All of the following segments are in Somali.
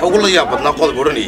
waxa ugu la yaab badnaa qodob odhanayay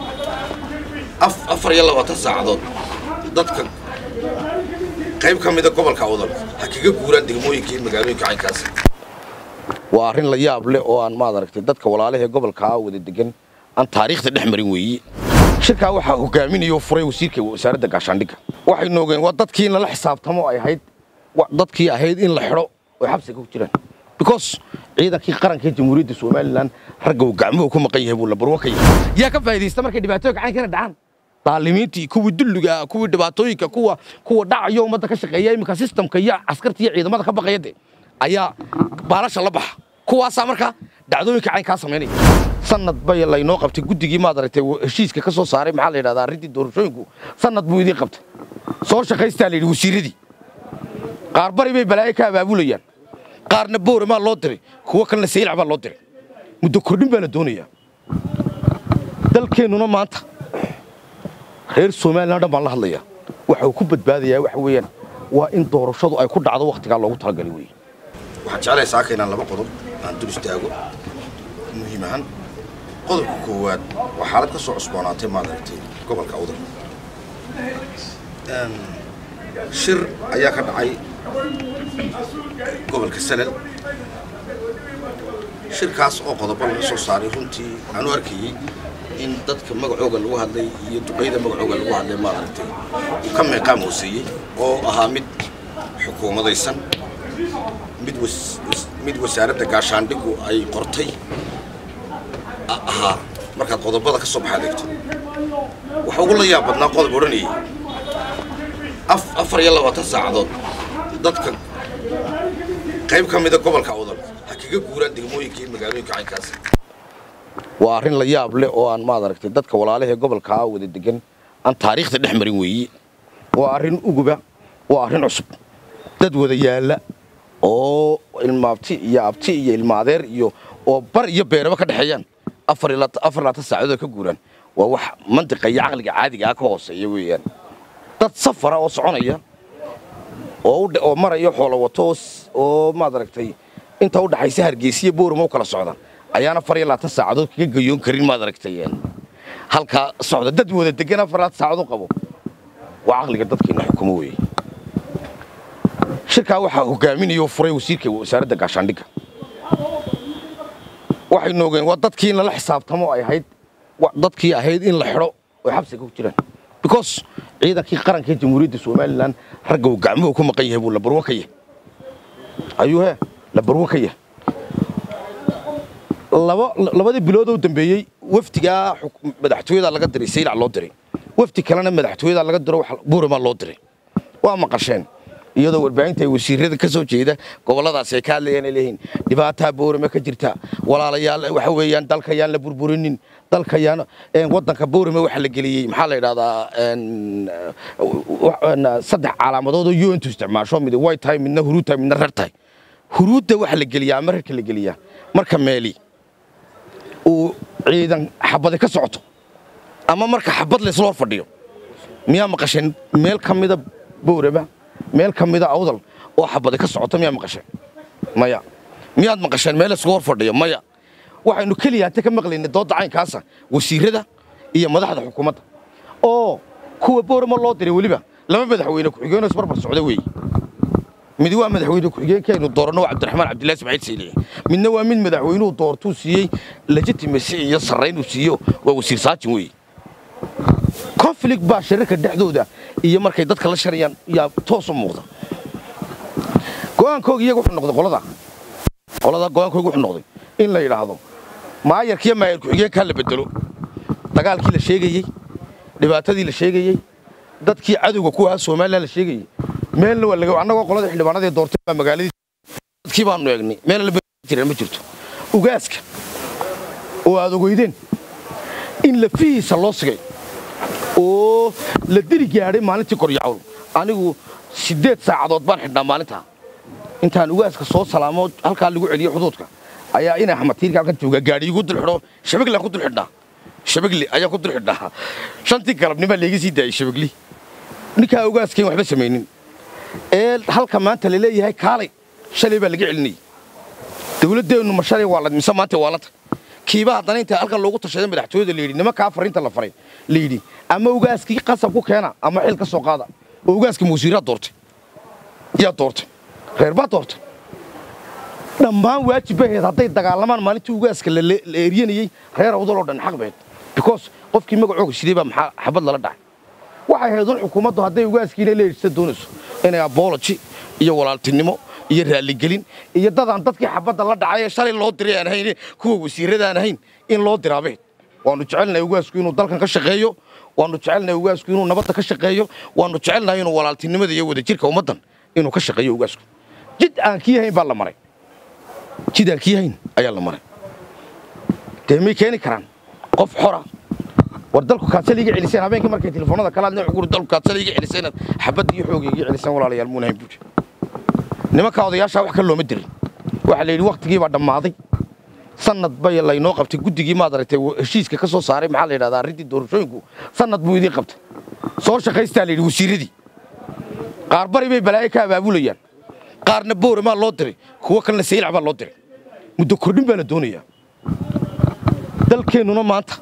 afar iyo labaatan saacadood dadka qayb ka mida gobolka awdal ha kaga guuraan degmooyinka iyo magaalooyinka caynkaasi waa arrin la yaab leh oo aan maad aragtay dadka walaalahee gobolkaa wada degan aan taariikhda dhex marin weeye shirkaa waxaa hogaaminaya oo furay wasiirka wasaaradda gaashaandhigga waxaynu ogeen waa dadkii in lala xisaabtamo ay ahayd dadkii ahayd in la xidho oy xabsiga ku jiraan because ciidankii qaranka ee jamhuuriyadda somalilan ragga uu gacmuhu ku maqan yahay buu la barwo ka yahay yaa ka faa'iidaysta markay dhibaatooyinka caynkana dhacaan daalimiintii kuwii dulliga kuwii dhibaatooyinka kuwa kuwa dhacayo ummadda ka shaqeeya iminka sistamka iyo askarta iyo ciidamada ka baqaya de ayaa baalasha la baxa kuwaasaa markaa dhacdooyinka caynkaa samaynaya sanad bay laynoo qabtay guddigii maad aragtay heshiiska ka soo saaray maxaa la yidhahdaa arrintii doorashooyinku sanad buu idiin qabtay soo shaqaystaa la yidhi wasiiradii qaar bari bay balaayo ka abaabulayaan qaarna booramaa loo diray kuwo kalena saylac baa loo diray muddo kordhin baa la doonayaa dalkeennuna maanta reer somalilan dhan baan la hadlayaa waxa uu ku badbaadayaa waxa weeyaan waa in doorashadu ay ku dhacdo wakhtigaa loogu talagalay weeye waxaan jeclahay saaka inaan laba qodob aan dul istaago muhiim ahaan qodobka koowaad waa xaalad ka soo cusboonaatay maad aragtay gobolka awdal shir ayaa ka dhacay gobolka sanad shirkaas oo qodobo laga soo saaray runtii aan u arkayey in dadka magacooga lagu hadlay iyo duqayda magacooga lagu hadlay maad aragtay uu ka meeqaam hooseeyey oo ahaa mid xukuumadaysan mid mid wasaaradda gaashaandhigu ay qortay ahaa markaad qodobada ka soo baxaad eegto waxa ugu la yaab badnaa qodob odhanayay afar iyo labaatan saacadood dadka qayb ka mida gobolka awdal ha kaga guuraan degmooyinka iyo magaalooyinka caynkaasi waa arrin la yaab leh oo aan maad aragtay dadka walaalahee gobolkaa wada degan aan taariikhda dhex marin weeye waa arrin uguba waa arrin cusub dad wada yaalla oo ilmaabti iyo abti iyo ilmaadeer iyo oo bar iyo beeraba ka dhexeeyaan afar laatan saacadood ka guuraan waa wax mantiqa iyo caqliga caadiga ah ka hooseeya weeyaan dad safara oo soconaya oo maraya xoolo wato oo maad aragtay inta u dhaxaysa hargeysiya boorama u kala socda ayaan afar iyo labaatan saacadood kaga gayoon karin maad aragtay halkaa socda dad wada degan afar labaatan saacadood qabo waa caqliga dadkeena xukumo weeye shirkaa waxaa hogaaminaya oo furay wasiirka wasaaradda gaashaandhigga waxaynu ogeen waa dadkii in lala xisaabtamo ay ahayd dadkii ahayd in la xidho oy xabsiga ku jiraan because ciidankii qaranka ee jamhuuriyadda somalilan ragga uu gacmuhu ku maqan yahay buu la barwo ka yahay ayuu he la barwo ka yahay labadii biloodoo dambeeyey wafdigaa madaxtooyadaa laga diray saylac loo diray wafdi kalena madaxtooyadaa laga diro buuramaa loo diray waa maqasheen iyadoo warbaahinta ay wasiirada ka soo jeeda gobolladaasi ay ka hadlayaan ay leeyihiin dhibaataa boorame ka jirta walaalayaal waxa weeyaan dalka yaan la burburinin dalka yaan waddanka boorame waxa la geliyey maxaa la yidhahdaa saddex calaamadood oo un tu isticmaasho mid way tahay midna huruud tahay midna rer tahay huruudda waxa la geliyaa ama rerka la geliyaa marka meeli uu ciidan xabadi ka socoto ama marka xabad laysla hor fadhiyo miyaa maqasheen meel ka mida boorama meel ka mida awdal oo xabadi ka socoto miyaa maqasheen maya miyaad maqasheen meel isugu hor fadhiyo maya waxaynu keliya hata ka maqlaynay doodda caynkaasa wasiirada iyo madaxda xukuumadda oo kuwa boorama loo diray weliba laba madaxweyne ku-xigeenoo isbarbar socda weeye mid waa madaxweyne ku-xigeenkaynu dooranno waa cabdiraxmaan cabdillahi ismaaciil sayliye midna waa mid madaxweynuhu doortuu siiyey legitimasi iyo sarraynuu siiyo waa wasiir saajin weeye conflict baa shirarka dhexdooda iyo markay dadka la sharayaan yaa toos u muuqda go'aankooga iyaga wuxuu noqday qolada qolada go'aankooga wuxuu noqday in la yidhaahdo maayarkiiyo maayar ku-xigeenkaa la bedelo dagaalkii la sheegayey dhibaatadii la sheegayey dadkii cadowga ku ahaa somalilan la sheegayey meelna waa laga annagoo qolada xildhibaanadii doortay baa magaaladii dadkii baanu eegnay meel la jiraan ma jirto ugaaska oo aad ogeydeen in lafihiisa loo sigay oo la diri gaadhay maalintii koryacowl anigu siddeed saacadood baan xidhnaa maalintaa intaan ugaaska soo salaamo halkaa lagu celiyo xuduudka ayaa ina xamatiirka halkan joogaa gaadhi igu dul xidho shabaglaan ku dul xidhnaa shabagli ayaan ku dul xidhnaa shantii galabnimaa layga sii daayey shabagli ninkaa ugaaskayn waxba samaynin ee halka maanta la leeyahay kaalay shalay baa laga celinayay dawladdeennu ma shalay waa la mise maanta waa lanta kiiba haddana inta halkan loogu tashaday madaxtooyada layidhi nimankaa fariinta la faray layidhi ama ugaaskii qasab ku keena ama xil ka soo qaada oo ugaaskii mawasiiraa doortay yaa doortay reer baa doortay dhammaan waajib bay ahayd hadday dagaalamaan maalintii ugaaska la eeryanayey reer awdaloo dhan xaq bayd because qofkii magacooga shiday baa maxaa xabad lala dhacay waxay ahayd un xukuumaddu hadday ugaaskiina leedhisa doonayso inay abology iyo walaaltinimo iyo raalligelin iyo dadaan dadkii xabadda la dhacay ee shalay loo diray aan ahayn kuwa wasiirradaan ahayn in loo diraabeed waannu jecelnahay ugaasku inuu dalkan ka shaqeeyo waannu jecelnahay ugaasku inuu nabadda ka shaqeeyo waannu jecelnahay inuu walaaltinimada iyo wadajirka ummaddan inuu ka shaqeeyo ugaasku jid aan kii hayn baa la maray jid aan kii hayn ayaa la maray dee may keeni karaan qof xora war dalku kaadsal iga celiseen habeenkii markay telefoonada kala hadleen wuxuu dalku kaadsal iga celiseen xabadda iyo xooga iga celiseen walaalayaal muuna hayn buuje nimanka odayaashaa wax ka looma dirin waxaa la yidhi wakhtigii baa dhammaaday sanad bay laynoo qabtay guddigii maad aragtay heshiiska ka soo saaray maxaa la yidhahdaa arrintii doorashooyinku sanad buu idiin qabtay soo shaqaystaa la yidhi wasiirradii qaar bari bay balaayo ka abaabulayaan qaarna boore maa loo diray kuwo kalena saylac baa loo diray muddo kordhin baa la doonayaa dalkeennuna maanta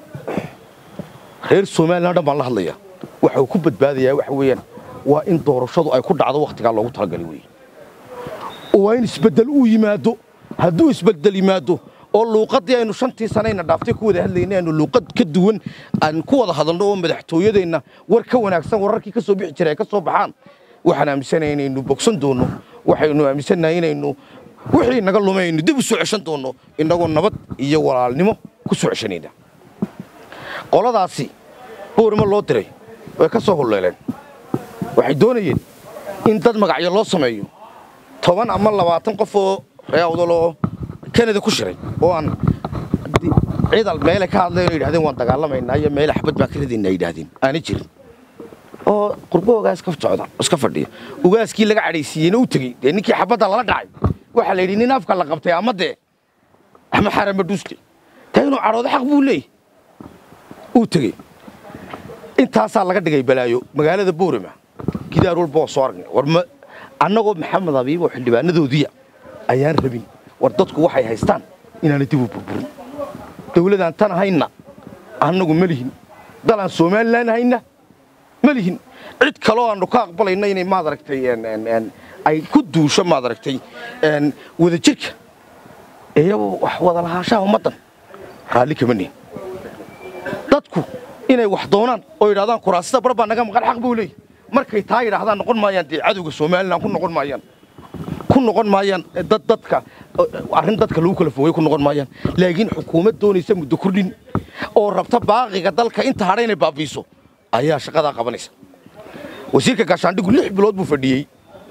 reer somalilan dhan baan la hadlayaa waxa uu ku badbaadayaa waxa weeyaan waa in doorashadu ay ku dhacdo wakhtigaa loogu talagalay weeye waa in isbeddel uu yimaado hadduu isbeddel yimaado oo luuqaddii aynu shantii sanayna dhaaftay ku wada hadlaynay aynu luuqad ka duwan aan ku wada hadalno oo madaxtooyadeenna war ka wanaagsan wararkii ka soo bixi jiray ay ka soo baxaan waxaan aaminsanahay inaynu bogsan doonno waxaynu aaminsannahay inaynu wixii naga lumay aynu dib u soo ceshan doonno innagoo nabad iyo walaalnimo ku soo ceshanayna qoladaasi boorima loo diray way ka soo hulleeleen waxay doonayeen in dad magacyo loo sameeyo toban ama labaatan qof oo reeawdaloo kanada ku shiray oo aan ciidal meelay ka hadleen oo yidhahdeen waan dagaalamaynaa iyo meele xabad baan ka ridaynaa yidhaahdeen aanay jirin oo qurbo ogaas ka socda iska fadhiya ugaaskii laga cadhaysiiyeyna u tegey dee ninkii xabadda lala dhacay waxaa la yidhi nin afka la qabtay ama dee ama xarama dhuusle taa inuu cadhoodo xaq buu leeyahy uu tegey intaasaa laga dhigay balaayo magaalada boorama gidaar walba oo soo aragnay war ma annagoo maxamed abiib oo xildhibaanadoodiya ayaan rabin war dadku waxay haystaan inaana dib u burburin dawladaan tan hayna annagu ma lihin dalaan somalilan hayna ma lihin cid kaloo aannu ka aqbalayna inay maad aragtay ay ku duusho maad aragtay wadajirka iyagoo wax wada lahaanshaha ummaddan raalli kama nihin dadku inay wax doonaan oo yidhahdaan kuraasida bar baa naga maqan xaq buu leeyahy markay taa yidhaahdaan noqon maayaan dee cadowga somalilan ku noqon maayaan ku noqon maayaan dad dadka arrin dadka lagu kala fogay ku noqon maayaan laakiin xukuumad doonaysa muddo kordhin oo rabta baaqiga dalka inta hadha inay baabiiso ayaa shaqadaa qabanaysa wasiirka gaashaandhigu lix bilood buu fadhiyey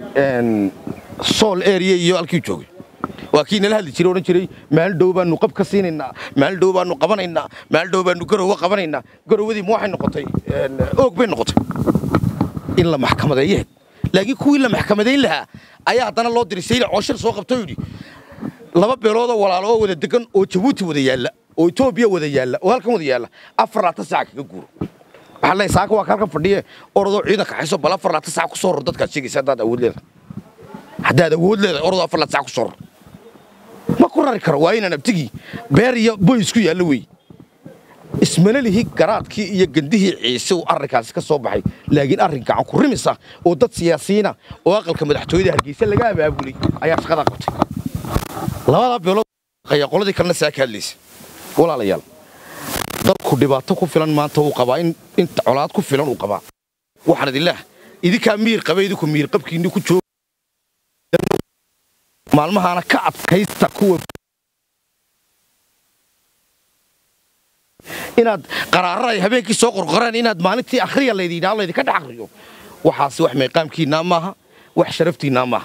sool area iyo halkii joogay waa kii nala hadli jiray odhan jiray maalin dhow baanu qab ka siinaynaa maalin dhow baanu qabanaynaa maalin dhow baanu garowe qabanaynaa garowadii ma waxay noqotay oog bay noqotay in la maxkamadeeyeed laakiin kuwii la maxkamadayn lahaa ayaa haddana loo diray sayla cooshir soo qabtoo yidhi laba beeloodoo walaalo oo wada degan oo jabuuti wada yaalla oo etoobiya wada yaalla oo halkan wada yaalla afar laatan saaca kaga guuro waxaa leeyahay saaka waa ka halkan fadhiye orodoo ciidanka xayso bal afar laatan saaca ku soo ror dadkaad sheegaysa haddaad awood leedahay haddaad awood leedahay orodoo afar laatan saaca ku soo ror ma ku rari karo waa inaan abtigii beer iyo boy isku yaallo wey ismana lihi garaadkii iyo gandihii ciise uu arrinkaasi ka soo baxay laakiin arrin gacan ku rimisa oo dad siyaasiyiina oo aqalka madaxtooyada hargeysa laga abaabulay ayaa shaqadaa qabtay labadaa beelood ayaa qoladii kalena saa ka hadlaysa walaalayaal dalku dhibaato ku filan maanta uu qabaa in inta colaad ku filan uu qabaa waxaan idin leehay idinkaa miir qaba idinku miir qabkiinni ku jooga maalmahaana ka adkaysta kuwa inaad qaraarada ay habeenkii soo qorqoraan inaad maalintii akhriya laydidhaa laydinka dhex akhriyo waxaasi wax meeqaamkiinnaa maaha wax sharaftiinnaa maaha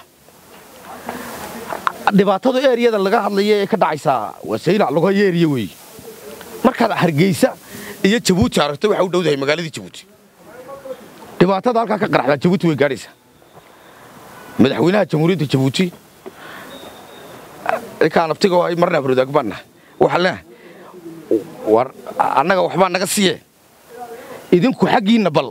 dhibaatada eeriyada laga hadlaya ee ka dhacaysaa waa saylac lagu hayo eriya weeye markaad hargeysa iyo jabuuti aragto waxa u dhowdahay magaaladii jabuuti dhibaatada halkaa ka qaraxdaa jabuuti way gaadhaysaa madaxweynaha jamhuuriyadda jabuuti ninkaan abtiga ay marna abrodaag baan nahay waxaan leenahay war annaga waxbaa naga siiye idinku xaggiinna bal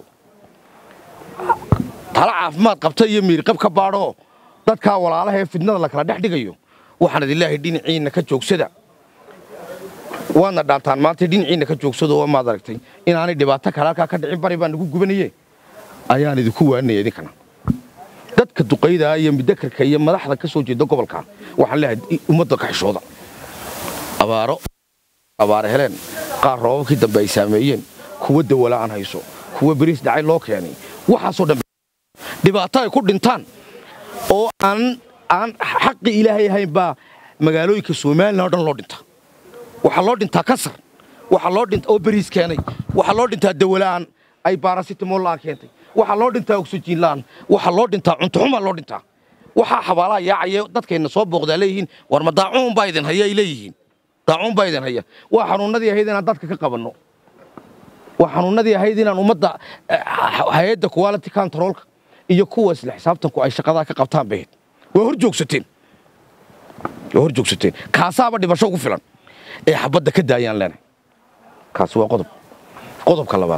tala caafimaad qabta iyo miirqab ka baadhoo dadkaa walaalaha ee fidnada la kala dhex dhigayo waxaan idin leeyahay dhinaciinna ka joogsada waadna dhaantaan maanta dhinaciina ka joogsado oo maad aragtay inaanay dhibaato kale halkaa ka dhicin bari baa nagu gubanaye ayaan idinku waaninaya idinkana dadka duqayda iyo mudakarka iyo madaxda ka soo jeeda gobolka waxaan leeyahay ummadda ka xishooda abaaro abaare heleen qaar roobabkii dambe ay saameeyeen kuwa dawala aan hayso kuwa beriis dhacay loo keenay waxaasoo dhan dhibaato ay ku dhintaan oo aan aan xaqi ilaahay ahayn baa magaalooyinka somalilan o dhan loo dhintaa waxaa loo dhintaa kasar waxaa loo dhintaa oo beriis keenay waxaa loo dhintaa dawala'aan ay baarasitamol la'aan keentay waxaa loo dhintaa oksijiin la'aan waxaa loo dhintaa cuntoxumaa loo dhintaa waxaa xabaalaha yaacaya dadkayna soo booqdaa leeyihiin war ma daacuun baa idin haya ay leeyihiin daacuun baa idin haya waa xanuunnadii ahayd inaan dadka ka qabanno waa xanuunnadii ahayd inaan ummadda hay-adda quality controlka iyo kuwa isla xisaabtanku ay shaqadaa ka qabtaan bay ahayd waa hor joogsateen waa hor joogsateen kaasaaba dhibasho ugu filan ee xabadda ka daayaan leenahay kaasi waa qodob qodobka labaad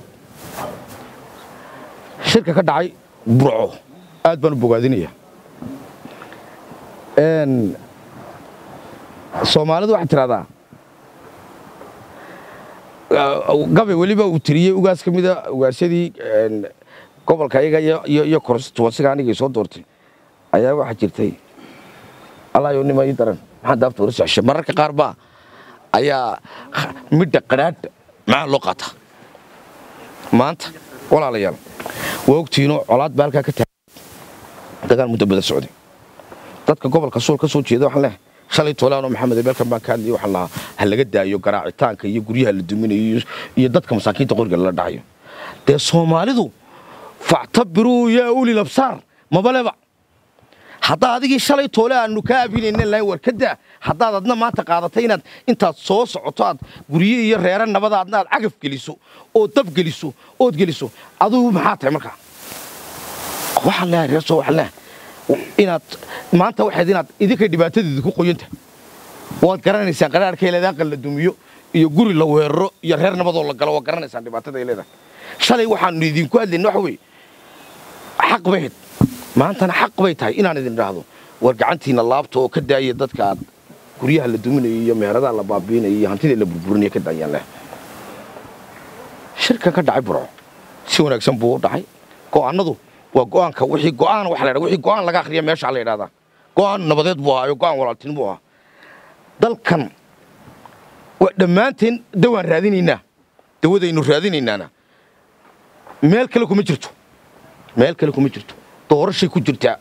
shirka ka dhacay burco aad baan u bogaadinaya soomaalidu waxay tidhahdaa gabay weliba uu tiriyey ugaas ka mida ugaarsadii gobolka iyaga iyo konstituensiga anigay soo doortay ayaa waxaa jirtay allayo nima ii daran maxaan daafta wara socoshay mararka qaar baa ayaa midha qadhaadha maxaa loo qaataa maanta walaalayaal waa ogtiinoo colaad baa halkaa ka taagay dagaal muddo badan socday dadka gobolka suul ka soo jeeda waxaan leehay shalay toolaanoo maxamed ebeelkan baan ka hadlayay waxaan lahaa ha laga daayo garaacitaanka iyo guryaha la duminayo iyo dadka masaakiinta qoriga lala dhacayo dee soomaalidu factabiruu yaa ulil absaar mabaleba haddaa adigii shalay toole aanu kaa abinayna lahayn war ka daa haddaad adna maanta qaadatay inaad intaad soo socoto aad gurye iyo reere nabada adna aad cagaf geliso oo dab geliso ood geliso adugu maxaa tahay markaa waxaan leeyahay reer soo waxaan leeyahay inaad maanta waxayd inaad idinkay dhibaatadeedu ku qoyanta waad garanaysaan qaraarka leedahay aqal la dumiyo iyo guri la weeraro iyo reer nabadoo la galo waad garanaysaan dhibaatada ay leedahay shalay waxaanu idinku hadlayna waxa weeye xaq bay hayd maantana xaq bay tahay inaan idin idhaahdo war gacantiina laabta oo ka daaya dadka aad guryaha la duminayo iyo meheradaha la baabiinayo iyo hantida la burburinayo ka daayaan leh shirkan ka dhacay burco si wanaagsan buu u dhacay go'aanadu waa go'aanka wixii go'aan waxa la yidhahdaa wixii go'aan laga akhriya meesha la yidhahdaa go'aan nabadeed buu ahaa iyo go'aan walaaltin buu ahaa dalkan waa dhammaanteen dawaan raadinaynaa dawadaynu raadinaynaana meel kale kuma jirto meel kale kuma jirto doorashay ku jirtaa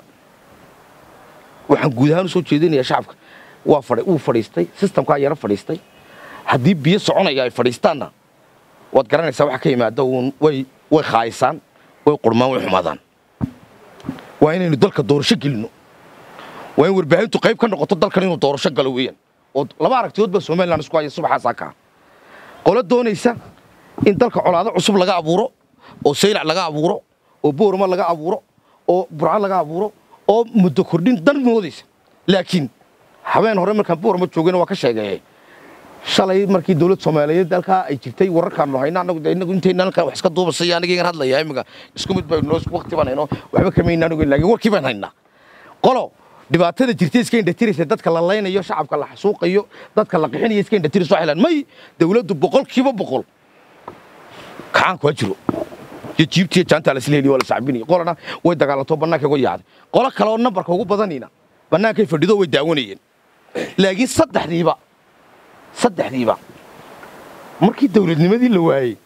waxaan guud ahaan u soo jeedinayaa shacabka waa wuu fadhiistay sistamkaa yaro fadhiistay haddii biyo soconaya ay fadhiistaanna waad garanaysaa waxa ka yimaada uun way way khaayisaan way qurmaan way xumaadaan waa inaynu dalka doorasho gelinno waa in warbaahintu qayb ka noqoto dalkan inuu doorasho galo weeyaan oo laba aragtiyood baa somalilan isku haya subaxaasaa kaa qolo doonaysa in dalka colaado cusub laga abuuro oo saylac laga abuuro oo boorma laga abuuro oo burco laga abuuro oo muddo kordhin dan moodaysa laakiin habeen hore markaan boorma joogayna waa ka sheegeeyey shalay markii dowlad soomaaliyeed halkaa ay jirtay wararkaanu hayna anagu inagu intayna halkan wax iska duubasay aniga hadlaya imika isku mid baynu isku waqti baan hayno waxba kamayna anigu laakiin warkii baan haynaa qolo dhibaatada jirtay iska indhatiraysa dadka la laynayo shacabka la xasuuqayo dadka la qixinayo iska indhatiraysa waxay leedahay may dowladdu boqolkiiba boqol kacaanku ha jiro iyo jiibtiyo jaantaa la isla heliyo waa la sacbinayo qolana way dagaalanto bannaanka uga yaacday qolo kale oo nambarka ugu badanina bannaankay fadhido way daawanayeen laakiin saddexdiiba saddexdiiba markii dowladnimadii la waayey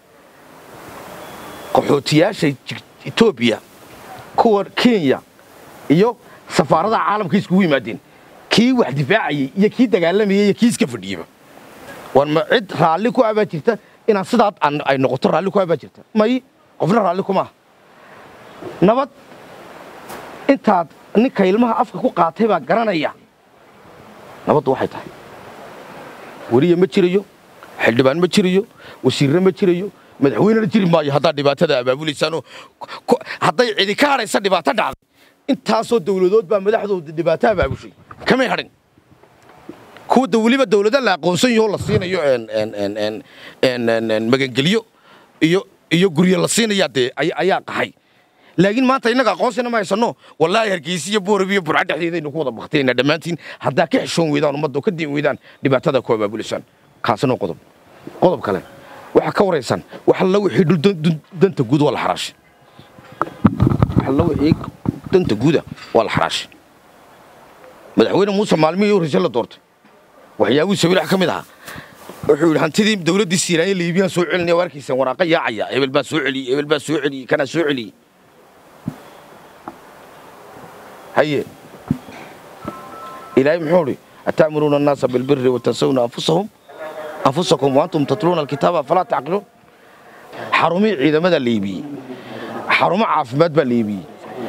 qaxootiyaasha etoobiya kuwa kenya iyo safaaradaha caalamka iskugu yimaadeen kii wax difaacayey iyo kii dagaalamayey iyo kii iska fadhiyeyba war ma cid raalli ku abaa jirta inaan sidaa ay noqoto raalli ku abaa jirta may qofna raalli kumaaha nabad intaad ninka ilmaha afka ku qaatay baa garanaya nabaddu waxay tahay weliya ma jirayo xildhibaan ma jirayo wasiirre ma jirayo madaxweynena jiri maayo haddaad dhibaatada abaabulaysaanoo hadday cidi ka hadhaysa dhibaato dhacday intaasoo dowladood baa madaxdooda dhibaato abaabushay kamay hadhin kuwa weliba dowlada la aqoonsan yaho la siinayo magangelyo iyo iyo guryo la siinayaa dee ayaa qaxay laakiin maanta innaga aqoonsina ma haysano wallaahi hargeysa iyo boorab iyo burca dhexdeedaynu ku wada baktinayna dhammaantiin haddaa ka xishoon weydaan ummadda oo ka diin weydaan dhibaatada ku abaabulisaan kaasina qodob qodob kale waxaa ka waraysan wax alla wixii dhul dan- dun- danta guud waa la xaraashay wax alla wixii danta guuda waa la xaraashay madaxweyne muuse maalmihii horreysay la doortay waxyaabihii sawiil wax ka mid ahaa wuxuu yidhi hantidii dawladdii siiraanye liibiyaan soo celinaya waa arkaysaan waraaqa yaacaya hebel baa soo celiyey hebel baa soo celiyey kanaa soo celiyey haye ilaahay muxuu idhi ata'muruuna annaasa bilbiri watansawna anfusahum anfusakum waantum tatluuna alkitaaba falaa tacqiluun xarumihii ciidamadaa liibiyey xarumo caafimaad baa liibiyey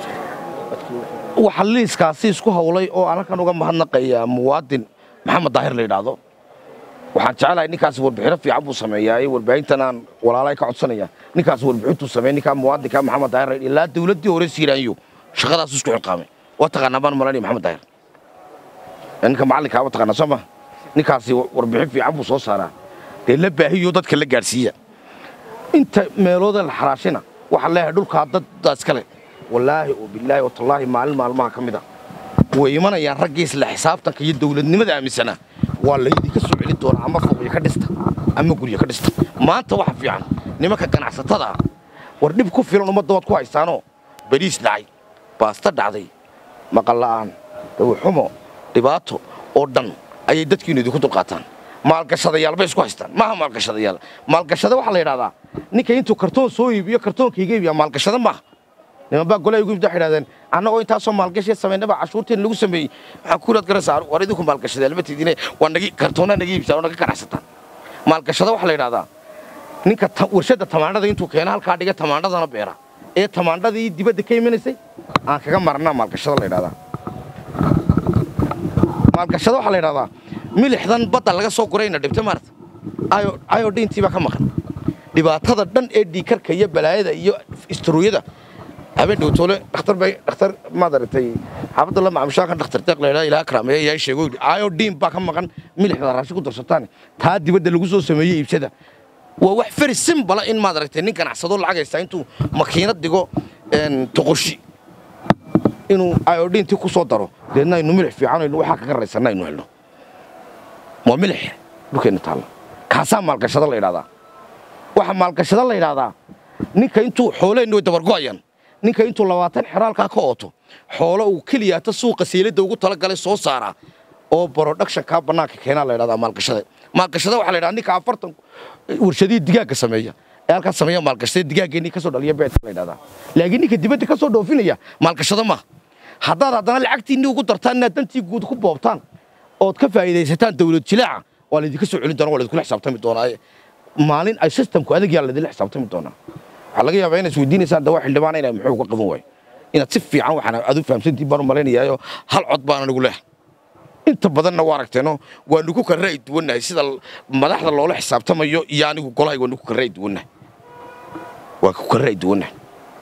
waxa liiskaasi isku hawlay oo aan halkan uga mahadnaqayaa muwaadin maxamed daahir la yidhaahdo waxaan jecelahay ninkaasi warbixino fiican buu sameeyaa warbaahintan aan walaalahay ka codsanaya ninkaas warbixintuu sameeyey ninkaa muwaadinka maxamed daahir la yidhi, ilaa dawladdii hore siiraanyo shaqadaas isku xilqaamay waa taqaanaa baan malanaya maxamed daahir ninka macallinkaa waa taqaanaa soo ma ninkaasi warbixin fiican buu soo saaraa dee la baahiyo dadka la gaadhsiiya inta meelooda la xaraashina waxaa leeyahay dhulkaa daddaa iskale wallaahi oo bilaahi oo tallaahi maalin maalmaha ka mid a way imanayaan raggii isla xisaabtanka iyo dawladnimada aaminsanaa waa laydinka soo celin doonaa ama fooqyo ka dhista ama guryo ka dhista maanta waxa fiican nimanka ganacsatada ah war dhib ku filan ummadda waad ku haystaanoo bariis dhacay baasta dhacday maqal la'aan dawaxumo dhibaato oo dhan ayay dadkiinu idinku dulqaataan maalgashadayaal bay isku haystaan maaha maalgashadayaal maalgashada waxaa la yidhahdaa ninka intuu kartoon soo iibiyo kartoonka iga iibiya maalgashada maaha niman baa golay ugu waxay yidhahdeen annagoo intaasoo maalgashi samaynaba cashuurteen lagu sameeyey waxaan kuulaad garaysaa war idinku maalgashadeen lama tidine waa nagi kartoonaa naga iibsaa oo naga ganacsataan maalgashada waxaa la yidhahdaa ninka ta- warshadda tamaandhada intuu keena halkaa dhiga tamaandhadana beera ee tamaandhadii dibadda ka imanaysay aan kaga marnaa maalgashada la yidhahdaa maalgashada waxaa la yidhahdaa milixdan badda laga soo gurayna dhibta maarata ayodhiintii baa ka maqan dhibaatada dhan ee dhiikarka iyo balaayada iyo istaruuyada habeen dhowtoole dhakhtar bay dhakhtar maad aragtay xaafadda la macamushaankan dhakhtar deeq la ilaa karaameeye yaa sheego yidhi ayodhiin baa ka maqan milixda raashin ku darsataan taa dibadda lagu soo sameeyey iibsada waa wax very simbala in maad aragtay nin ganacsado lacag haystaa intuu makiinad dhigo een, toqoshi inuu ayodhiintii ku soo daro deedna aynu milix fiican aynu waxaa kaga raysanna aynu helno waa milix dhulkeenna taalla kaasaa maalgashado la yidhahdaa waxa maalgashado la yidhahdaa ninka intuu xooleennu way dabargo'ayaan ninka intuu labaatan xeraalkaa ka ooto xoolo uu keliyaata suuqa seeladda ugu talagalay soo saaraa oo productionkaa bannaanka keenaa la yidhahdaa maalgashada maalgashada waxaa la yidhahdaa ninka afartan warshadihii digaagga sameeya ee halkaas sameeya maalgashada digaaggeenii kasoo dhaliya beedka la yidhahdaa laakiin ninka dibadda ka soo dhoofinaya maalgashado maaha haddaad haddana lacagtiinni ugu dartaan inaad dantii guud ku boobtaan ood ka faa'iidaysataan dawlad jilaaca waa laydinka soo celin doonaa waa laydikula xisaabtami doonaa maalin ay systemku adag yaa laydinla xisaabtami doonaa waxaa laga yaabaa inaad isweydiinaysaan dawaa xildhibaan inay muxuu ka qaban waayo inaad si fiican waxaan aad u fahamsantiin baan u malaynayaayoo hal cod baan anigu leehay inta badanna waa aragteeno waanu ku kala ra'yi duwannahay sida madaxda loola xisaabtamayo iyo anigu golahay waanu ku kala ra'yi duwannahay waa ku kala ra'yi duwannahay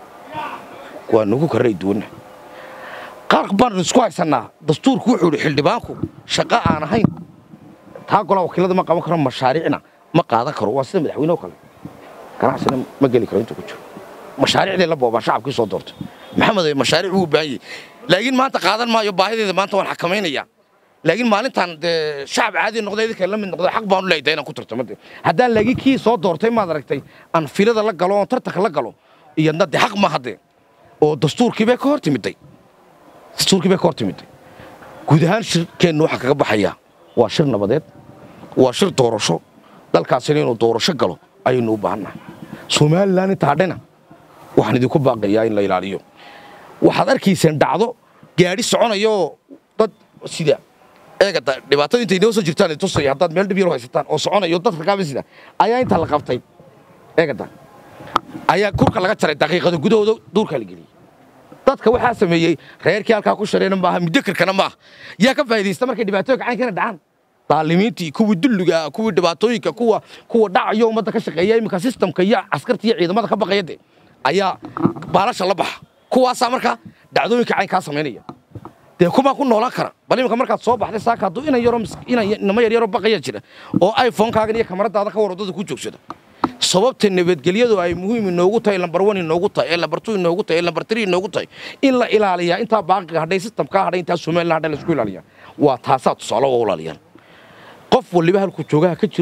waanu ku kala ra'yi duwannahay qaar baanu isku haysannaa dastuurku wuxuu yidhi xildhibaanku shaqo aan ahayn taa golaa wakiilada ma qaban karo mashaariicna ma qaadan karo waa sida madaxweyne oo kale ganacsina ma geli karo intuu ku jiro mashaariicday la boobaan shacabkii soo doortay maxamed mashaariic wuu u baahan yahay laakiin maanta qaadan maayo baahideeda maanta waan xakamaynayaa laakiin maalintan dee shacab caadi noqda idinka la mid noqda xaq baan u leeyahay inaan ku tartamo dee haddaan laakiin kii soo doortay maad aragtay aan filada la galo oon tartanka la galo iyadna dee xaq ma haddee oo dastuurkii bay ka hor timiday dastuurkii bay ka hor timiday guud ahaan shirkeennu waxaa kaga baxayaa waa shir nabadeed waa shir doorasho dalkaasina inuu doorasho galo ayaynu u baahannahay somalilan inta hadhena waxaan idinku baaqayaa in la ilaaliyo waxaad arkayseen dhacdo gaadhi soconayoo dad sida eegada dhibaatada intay inoo soo jirtaan idin tusaya haddaad meel dhib yar u haysataan oo soconayo dadka kaaba sida ayaa inta la qabtay eegada ayaa kurka laga jaray daqiiqada gudahooda duurkaa la geliyey dadka waxaa sameeyey reerkii halkaa ku shareena maaha mudakarkana maaha yaa ka faa'iidaysta markay dhibaatooyinka caynkana dhacaan daalimiintii kuwii dulliga kuwii dhibaatooyinka kuwa kuwa dhacayo ummadda ka shaqeeya iminka sistamka iyo askarta iyo ciidamada ka baqaya de ayaa baalasha la baxa kuwaasaa markaa dhacdooyinka caynkaa samaynaya dee kumaa ku noolaan kara bal iminka markaad soo baxday saaka hadduu inan yaro inama yar yaro baqaya jira oo iphonekaagan iyo kamaradaada ka war waddada ku joogsada sababta nabadgelyadu ay muhiim inoogu tahay lambar one inoogu tahay ee lambar two inoogu tahay ee lambar three inoogu tahay in la ilaaliyaa intaa baaqiga hadhay sistamkaa hadhay intaa somalilan hadhay laisku ilaaliyaa waa taasaa tusaale oo ilaaliyaan qof waliba halkuu joogaha ka jiro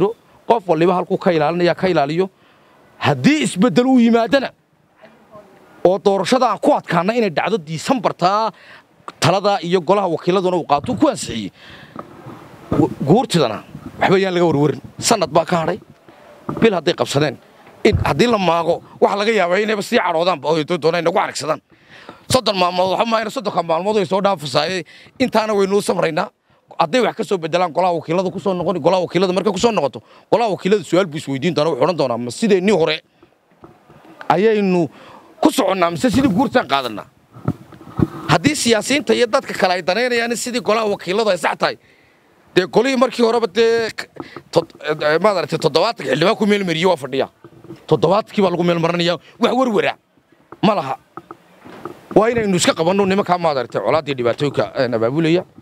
qof waliba halkuu ka ilaalinaya ka ilaaliyo haddii isbeddel uu yimaadana oo doorashada aan ku adkaana inay dhacdo diisambartaa talada iyo golaha wakiiladuna uu qaatuu ku ansixiyey guurtidana waxba yaan laga warwarin sanad baa ka hadhay bil hadday qabsadeen haddii la maago waxa laga yaabaa inayba sii cadhoodaanba oo doona nagu caragsadaan soddon maalmood waxa maayna soddonka maalmood way soo dhaafasaaye intaana waynuu samraynaa hadday wax ka soo bedelaan golaha wakiilada ku soo noqon golaha wakiilada markay ku soo noqoto golaha wakiilada su-aal buu isweydiin doona wuxuu odhan doonaa ma sideennii hore ayaynu ku soconnaa mise sidii guurtaan qaadanaa haddii siyaasiyiinta iyo dadka kale ay danaynayaan sidii golaha wakiiladu ay sax tahay dee golihii markii horeba dee maad aragtay toddobaatanka xildhibaan ku meelmariye waa fadhiya toddobaadkii baa lagu meelmarinaya wax werwera ma laha waa inaynu iska qabanno nimankaa maad aragtay colaaddii dhibaatooyinka abaabulaya